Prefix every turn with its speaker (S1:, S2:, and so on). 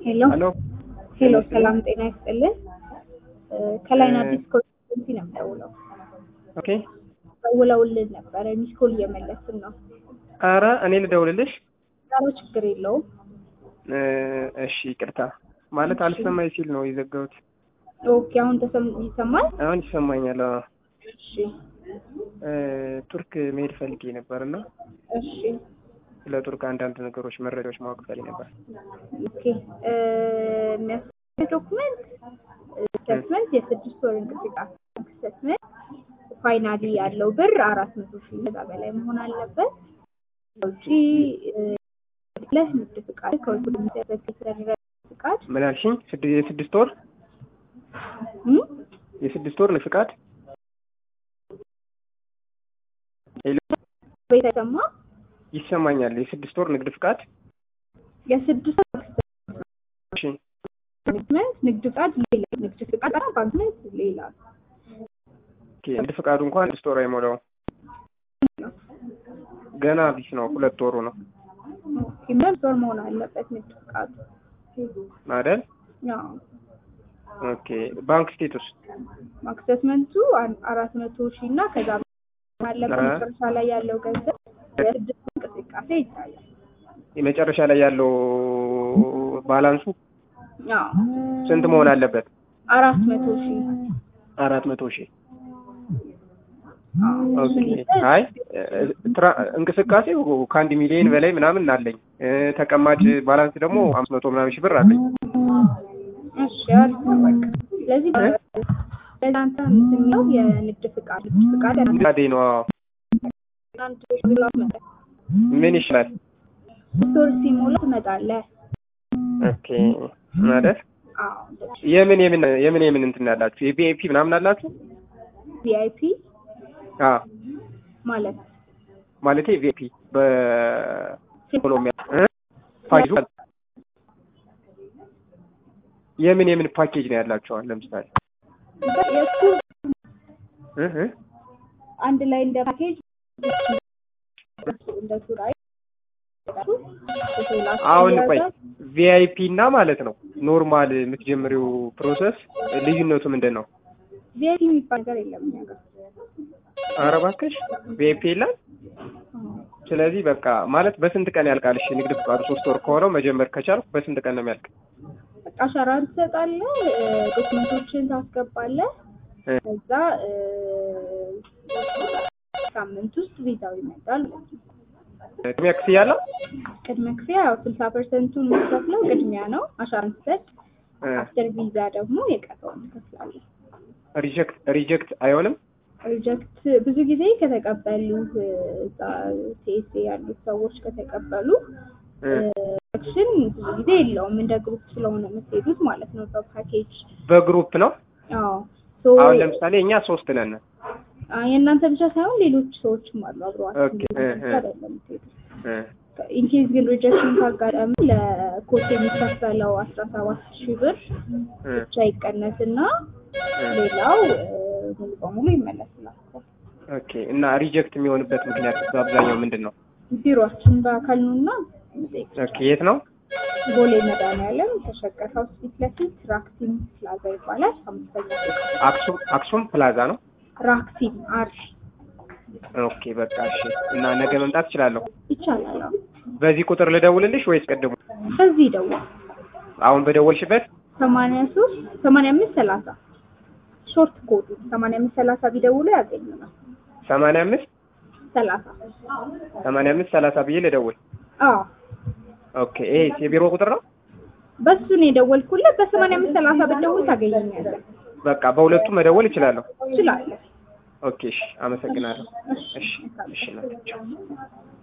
S1: ሄሎ
S2: ሄሎ
S1: ሄሎ፣ ሰላም ጤና ይስጥልን። ከላይን አዲስ ኮንሰልተንሲ ነው የምደውለው።
S2: ኦኬ።
S1: ደውለውልን ነበረ፣ ሚስ ኮል እየመለስን ነው።
S2: ኧረ እኔ ልደውልልሽ?
S1: ዛሬ ችግር የለውም።
S2: እ እሺ ይቅርታ ማለት አልሰማኝ ሲል ነው የዘጋሁት።
S1: ኦኬ፣ አሁን ተሰም ይሰማል?
S2: አሁን ይሰማኛል። አዎ።
S1: እሺ
S2: እ ቱርክ መሄድ ፈልጌ ነበር እና
S1: እሺ
S2: ስለ ቱርክ አንዳንድ ነገሮች መረጃዎች ማወቅ ፈልጌ ነበር።
S1: ኦኬ እ የሚያስፈልግ ዶኩመንት ስቴትመንት፣ የስድስት ወር እንቅስቃሴ ስቴትመንት፣ ፋይናሊ ያለው ብር አራት መቶ ሺህ ከዛ በላይ መሆን አለበት። ውጪ ለህ ንግድ ፍቃድ ከውጭ የሚደረግ የተደረገ ፍቃድ
S2: ምን አልሽኝ? ስድ- የስድስት ወር
S1: እም?
S2: የስድስት ወር ፍቃድ ሄሎ፣
S1: ቤት አይሰማ
S2: ይሰማኛል። የስድስት ወር ንግድ ፍቃድ
S1: የስድስት ወር
S2: እሺ፣
S1: ስቴትመንት፣ ንግድ ፍቃድ ሌላ ንግድ ፍቃድ እና ባንክመንት ሌላ
S2: ኦኬ። ንግድ ፍቃዱ እንኳን ስድስት ወር አይሞላውም። ገና አዲስ ነው። ሁለት ወሩ ነው
S1: ሁለት ወር መሆን አለበት ንግድ ፍቃዱ
S2: አይደል?
S1: ያው
S2: ኦኬ። ባንክ ስቴቱስ
S1: ባንክ ስቴትመንቱ አን- አራት መቶ ሺህ እና ከዛ በላይ አለበት።
S2: አ-
S1: መጨረሻ ላይ ያለው ገንዘብ የስድስት ወር እንቅስቃሴ ይታያል።
S2: የመጨረሻ ላይ ያለው ባላንሱ
S1: ያው
S2: ስንት መሆን አለበት?
S1: አራት መቶ ሺህ
S2: አራት መቶ ሺህ
S1: አዎ፣
S2: ኦኬ።
S1: እሱን ይዘህ
S2: አይ እ- ትራ- እንቅስቃሴው ከአንድ ሚሊዮን በላይ ምናምን አለኝ። እ፣ ተቀማጭ ባላንስ ደግሞ አምስት መቶ ምናምን ሺህ ብር አለኝ።
S1: እሺ አሪፍ ነው በቃ። ስለዚህ
S2: እ?
S1: ለአንተ እንትን ነው የንግድ ፍቃድ ንግድ ፍቃድ
S2: ምናዴ ነው? አዎ።
S1: አንድ ሺህ መጣ
S2: ምን ይችላል?
S1: ስቶር ሲሞላ ትመጣለህ።
S2: ኦኬ ማለት
S1: አዎ እንደዚህ
S2: የምን የምን የምን የምን እንትን ያላችሁ የቪአይፒ ምናምን አላችሁ?
S1: ቪአይፒ
S2: አዎ
S1: ማለት
S2: ማለቴ ቪአይፒ በኮሎምቢያ እ? ፓኬጁ የምን የምን ፓኬጅ ነው ያላችኋል? ለምሳሌ
S1: የእሱ
S2: እ እ
S1: አንድ ላይ እንደ ፓኬጅ እንደ ቱር አይ
S2: አሁን ቆይ ቪአይፒ እና ማለት ነው ኖርማል የምትጀምሪው ፕሮሰስ ልዩነቱ ምንድን ነው?
S1: ቪአይፒ የሚባል ነገር የለም እኛ ጋር።
S2: ኧረ እባክሽ ቪአይፒ የለም። ስለዚህ በቃ ማለት በስንት ቀን ያልቃል? እሺ ንግድ ፍቃዱ ሶስት ወር ከሆነው መጀመር ከቻልኩ በስንት ቀን ነው የሚያልቅ?
S1: በቃ አሻራን ትሰጣለህ፣ ዶክመንቶችን ታስገባለህ።
S2: እ፣
S1: ከዛ እ፣ ሳምንት ውስጥ ቪዛው ይመጣል ማለት ነው።
S2: ቅድሚያ ክፍያ አለው?
S1: ቅድመ ክፍያ ያው ስልሳ ፐርሰንቱን የምትከፍለው ቅድሚያ ነው። አሻራን ትሰጥ፣
S2: እ፣
S1: አፍተር ቪዛ ደግሞ የቀረውን ትከፍላለህ።
S2: ሪጀክት ሪጀክት አይሆንም?
S1: ሪጀክት ብዙ ጊዜ ከተቀበሉ እዛ ቲኤስኤ ያሉት ሰዎች ከተቀበሉ
S2: እ፣
S1: አክሽን ብዙ ጊዜ የለውም። እንደ ግሩፕ ስለሆነ የምትሄዱት ማለት ነው በፓኬጅ
S2: በግሩፕ ነው።
S1: አዎ ሶ
S2: አሁን ለምሳሌ እኛ ሶስት ነን።
S1: አ- የእናንተ ብቻ ሳይሆን ሌሎች ሰዎችም አሉ አብረዋችሁ
S2: ኦኬ፣ እ፣ እ።
S1: አይደለም የምትሄዱት።
S2: እ፣
S1: ኢንኬዝ ግን ሪጀክሽን ካጋጠመ ለኮርስ የሚከፈለው አስራ ሰባት ሺህ ብር
S2: እ፣
S1: ብቻ ይቀነስና
S2: እ።
S1: ሌላው እ፣ ሙሉ በሙሉ ይመለስላቸዋል።
S2: ኦኬ እና ሪጀክት የሚሆንበት ምክንያት በአብዛኛው ምንድን ነው?
S1: ቢሮአችን በአካል ኑና መጠየቅ
S2: ኦኬ የት ነው?
S1: ቦሌ መድኃኒዓለም ተሸቀር ሀውስ ፊት ለፊት ራክሲም ፕላዛ ይባላል። አምስተኛ ፎቅ
S2: አክሱም አክሱም ፕላዛ ነው።
S1: ራክሲም አር
S2: ኦኬ በቃ እሺ። እና ነገ መምጣት እችላለሁ?
S1: ይቻላል። አዎ።
S2: በዚህ ቁጥር ልደውልልሽ ወይስ ቅድሙ?
S1: በዚህ ደውል
S2: አሁን በደወልሽበት?
S1: ሰማንያ ሶስት ሰማንያ አምስት ሰላሳ ሾርት ኮዱ ሰማንያ አምስት ሰላሳ ቢደውሉ ያገኙናል።
S2: ሰማንያ አምስት
S1: ሰላሳ
S2: ሰማንያ አምስት ሰላሳ ብዬ ልደውል።
S1: አዎ
S2: ኦኬ ይሄ የቢሮ ቁጥር ነው?
S1: በሱ ነው የደወልኩለት። በሰማንያ አምስት ሰላሳ ብትደውል ታገኘኛለህ።
S2: በቃ በሁለቱ መደወል እችላለሁ።
S1: ትችላለህ።
S2: ኦኬ እሺ፣ አመሰግናለሁ።
S1: እሺ
S2: እሺ እሺ፣ እናቴ ቻው።